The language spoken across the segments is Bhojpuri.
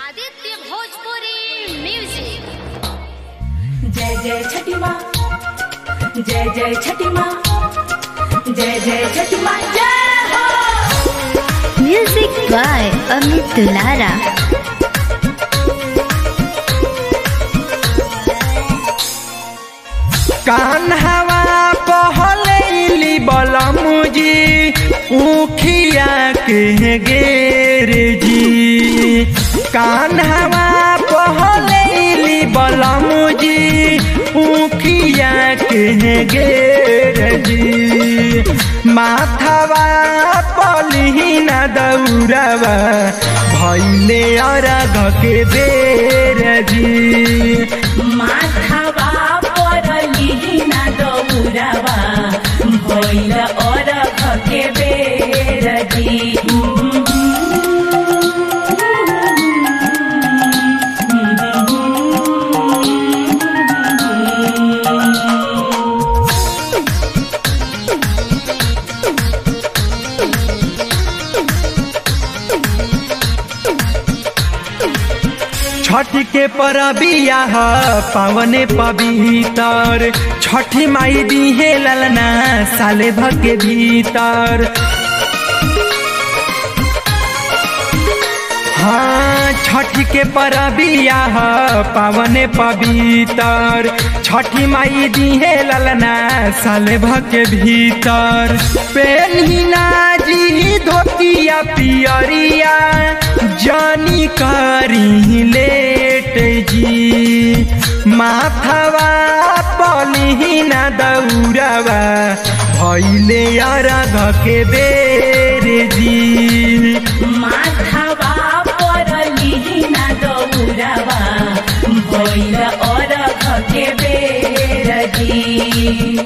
आदित्य भोजपुरी म्यूजिक जय जय छठी माँ जय जय छठी माँ जय जय छठी माँ जय हो म्यूजिक बाय अमित दुलारा कान्हवा पहलैली बलमुजी उखिया के गेर जी कान्हवा पहलैली बलमुजी उखिया के गेर जी माथवा पलिहिना दौड़वा भैले अरघ के बेर जी माथावा परली ना दौड़ावा भैल और के बेर जी छठ के परबिया ह पावने पवितर छठी माई दिहे ललना साले भके भीतर हाँ छठ के परबिया ह पावने पवितर छठी माई दिहे ललना साले भके भीतर पेन्हिना जी धोतिया पियरिया जानी करी लेट जी माथवा पलिहिना दौड़वा भैले अरघ के बेर जी माथावा परली ना दौड़ावा भैल और के बेर जी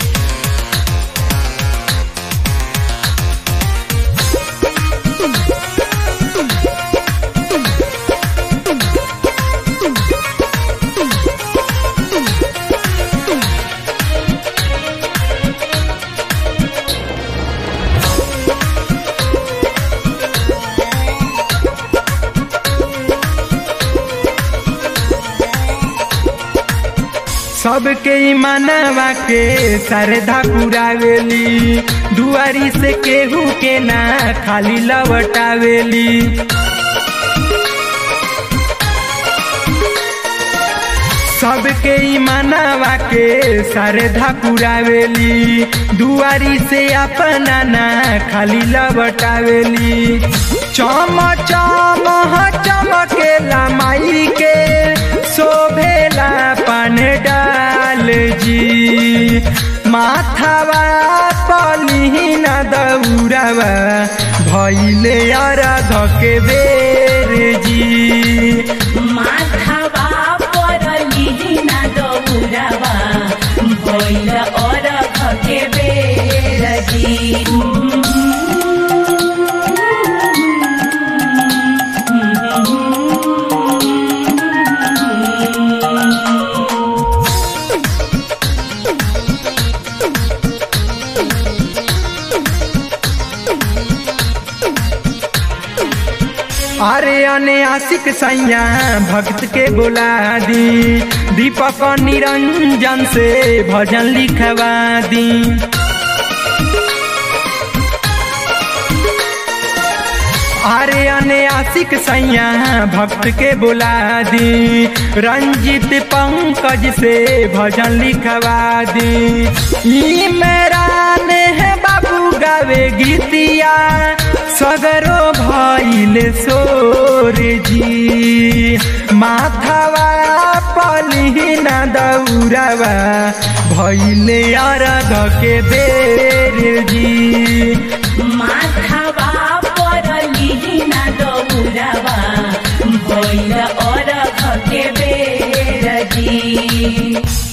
सबके ई मनवा के श्रद्धा पुरावेली दुआरी से केहू के ना खाली लवटावेली सबके ई मनवा के श्रद्धा पुरावेली दुआरी से अपना ना खाली लवटावेली चम चम चमकेला माई के शोभेला पान डाल जी माथावा पलिहिना दौड़ावा भैले अरघ के बेर जी माथावा परली ना दौड़ावा भैल और के बेर जी अरे अने आशिक सैया भक्त के बोला दी दीपक निरंजन से भजन लिखवा दी अरे अने आशिक सैया भक्त के बुला दी रंजित पंकज से भजन लिखवा दी ई मेरा ने है बाबू गावे गीतिया सगरो भइल सोर जी माथावा पलिहिना दौड़ावा भइले अरघ के बेर जी माथावा परली ना दौड़ावा भैल और के बेर जी